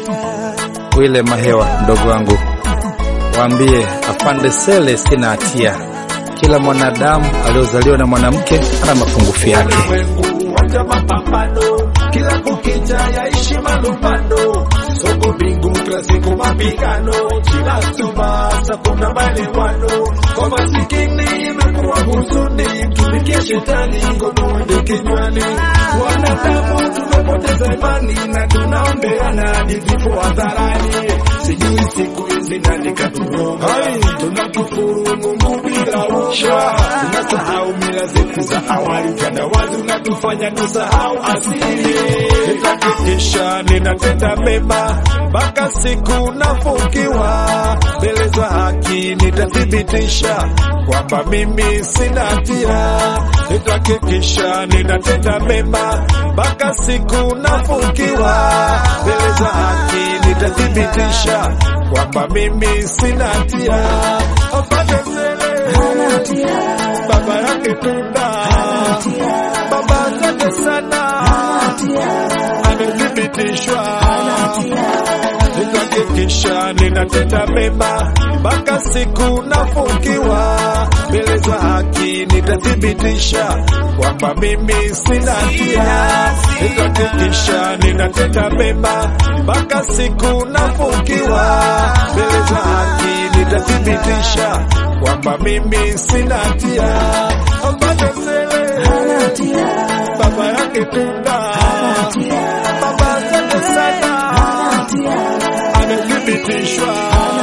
Wile Mahewa, mdogo wangu, waambie afande Sele sina hatia. Kila mwanadamu aliozaliwa na mwanamke ana mapungufu yake. Ulimwengu wacha mapambano, kila kukicha yaishi malumbano, soko bingu kila siku mapigano, kila subasa kuna maelewano, kwa masikini imekuwa huzuni, tumikie shetani ngono ndio kinywani, wanadamu tumepoteza imani na tunaombeana hadi vifo hadharani, sijui siku hizi nani katuroga, tunakufuru Mungu bila usha, tunasahau mila zetu za awali, utandawazi unatufanya tusahau asili. Nitahakikisha ninatenda mema mpaka siku nafungiwa mbele za haki, nitathibitisha kwamba mimi sina hatia. Nitahakikisha ninatenda mema mpaka siku nafungiwa mbele za haki, nitathibitisha kwamba mimi sina hatia. Apate Sele baba yake Tunda, baba asante sana, amethibitishwa. Nitahakikisha ninatenda mema mpaka siku nafungiwa mbele za haki, nitathibitisha kwamba mimi sina hatia. Nitahakikisha ninatenda mema mpaka siku nafungiwa mbele za haki, nitathibitisha kwamba mimi sina hatia. Apate Sele baba yake Tunda, baba asante sana, amethibitishwa.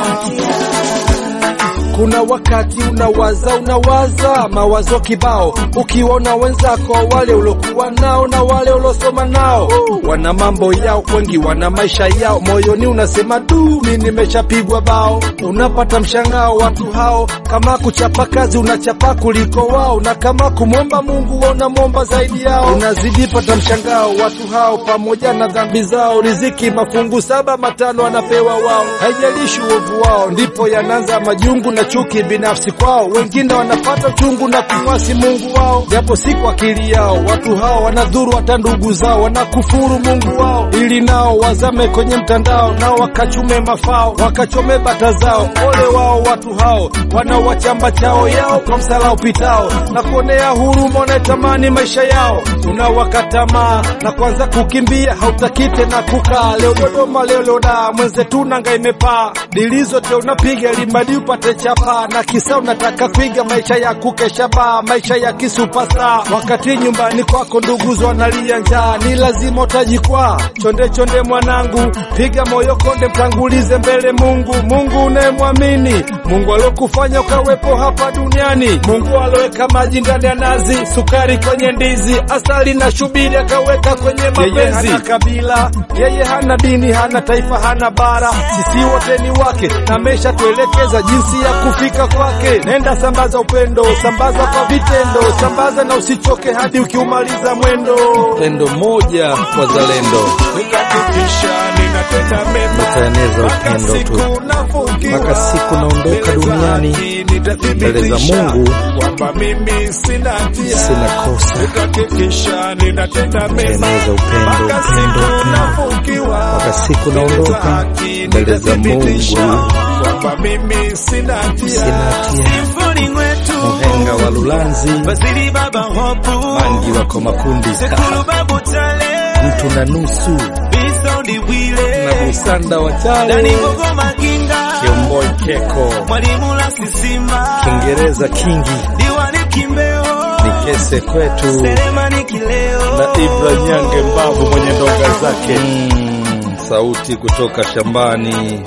Kuna wakati unawaza unawaza mawazo kibao, ukiwaona wenzako wale uliokuwa nao na wale uliosoma nao wana mambo yao, wengi wana maisha yao, moyoni unasema du, mi nimeshapigwa bao. Unapata mshangao watu hao, kama kuchapa kazi unachapa kuliko wao, na kama kumwomba Mungu unamwomba zaidi yao. Unazidi pata mshangao watu hao, pamoja na dhambi zao, riziki mafungu saba matano anapewa wao, haijalishi uovu wao, ndipo yanaanza majungu na chuki binafsi kwao. Wengine wanapata uchungu na kumwasi Mungu wao, japo si kwa akili yao. Watu hao wanadhuru hata ndugu zao, wanakufuru Mungu wao, ili nao wazame kwenye mtandao, nao wakachume mafao, wakachome bata zao. Ole wao watu hao wanaowachamba chao yao kwa msala upitao, na kuonea huruma wanayetamani maisha yao. Unawakatamaa na kuanza kukimbia, hautaki tena kukaa. Leo Dodoma, leo Loda, mwenzetu nanga imepaa, dili zote unapiga limadi upate chapa, na kisa unataka kuiga maisha ya kukesha baa, maisha ya kisupasa, wakati nyumbani kwako nduguzo wanalia njaa. Ni lazima utajikwaa, chonde chonde mwanangu, piga moyo konde, mtangulize mbele Mungu, Mungu unayemwamini, Mungu alokufanya ukawepo hapa duniani, Mungu aloweka maji ndani ya nazi, sukari kwenye ndizi, asali na shubiri akaweka kwenye mapenzi. Yeye hana kabila, yeye hana dini, hana taifa, hana bara, sisi wote ni wake, na ameshatuelekeza jinsi ya kufika kwake. Nenda sambaza upendo, sambaza kwa vitendo, sambaza na usichoke hadi ukiumaliza mwendo. Pendo moja wazalendo, Nitahakikisha ninatenda mema Nitaeneza mpaka upendo tu. siku nafungiwa Mpaka siku naondoka mbele za duniani, haki, nitathibitisha mbele za Mungu, kwamba mimi sina hatia. sina kosa. Nitahakikisha ninatenda mema Nitaeneza upendo, mpaka upendo, siku upendo. nafungiwa Mpaka siku mbele za naondoka, haki, mbele za nitathibitisha Mungu. kwamba mimi sina hatia. Sina hatia. Symphony mwetu Muhenga wa Lulanzi, Basili baba hopu Mangi wako makundi, Sekulu babu tale mtu na nusu Bisondi na wile Busanda wa Dani Chale, Bogo Maginga Kiomboi Keko, Mwalimu la Sisima Kiingereza Kingi, Diwani Kimbeo Nikese kwetu Selemani Kileo na Ibra Nyange Mbavu mwenye ndonga zake. Mm, sauti kutoka shambani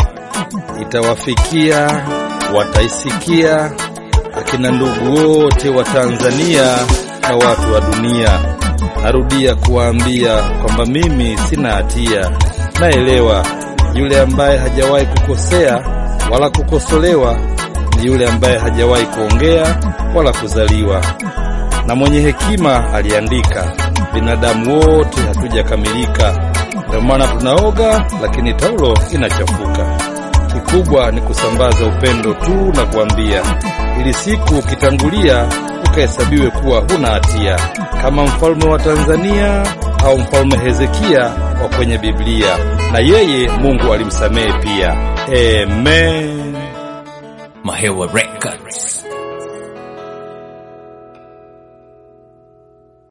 itawafikia, wataisikia akina ndugu wote wa Tanzania na watu wa dunia. Narudia kuwaambia kwamba mimi sina hatia, naelewa yule ambaye hajawahi kukosea wala kukosolewa ni yule ambaye hajawahi kuongea wala kuzaliwa na mwenye hekima aliandika, binadamu wote hatujakamilika, ndio maana tunaoga, lakini taulo inachafuka. Kikubwa ni kusambaza upendo tu na kuambia, ili siku ukitangulia ukahesabiwe kuwa huna hatia, kama mfalme wa Tanzania au mfalme Hezekia wa kwenye Biblia, na yeye Mungu alimsamehe pia. Amen. Mahewa Records.